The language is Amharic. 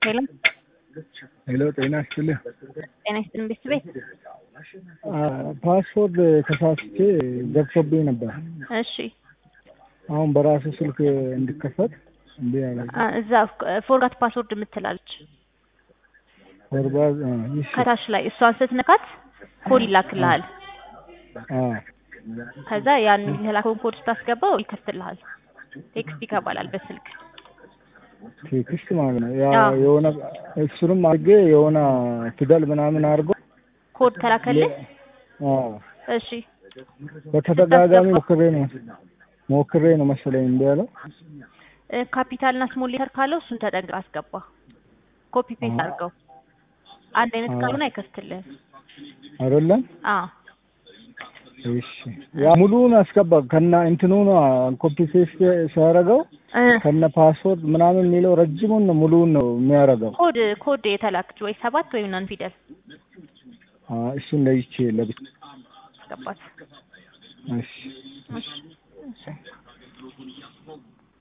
ሄሎ ሄሎ ጤና ይስጥልኝ። ጤና ይስጥልኝ ቤተሰቤት። ፓስፖርት ተሳስቼ ገብቶብኝ ነበር። እሺ አሁን በራሱ ስልክ እንዲከፈት እንዲ ያለ አ፣ እዛ ፎርጋት ፓስወርድ የምትላለች ፎርባ ይሽ ከታች ላይ እሷን ስትነካት ኮድ ይላክልሃል። ከዛ ያን የተላከውን ኮድ ስታስገባው ይከፍትልሃል። ቴክስት ይገባላል በስልክ ቴክስት ማለት ነው። ያ አዎ። የሆነ እሱንም አድርጌ የሆነ ፊደል ምናምን አድርጎ ኮድ ተላከልህ። አዎ፣ እሺ በተደጋጋሚ ሞክሬ ነው ሞክሬ ነው መሰለኝ እንዲ ያለው እ፣ ካፒታል እና ስሞል ሌተር ካለው እሱን ተጠንቅቀህ አስገባ። ኮፒ ፔስት አዎ። አድርገው። አንድ አይነት አዎ። ካልሆነ አይከፍትልህም። አይደለም። አዎ እሺ ያ ሙሉውን አስገባ ከና እንትኑ ነው ኮፒ ፔስት ሲያደርገው እ፣ ከነ ፓስወርድ ምናምን የሚለው ረጅሙን ነው ሙሉውን ነው የሚያደርገው። ኮድ ኮድ የተላከች ወይ ሰባት ወይም ናን ፊደል አ፣ እሱን ለይቼ ለብቻ አስገባት። እሺ እሺ እሺ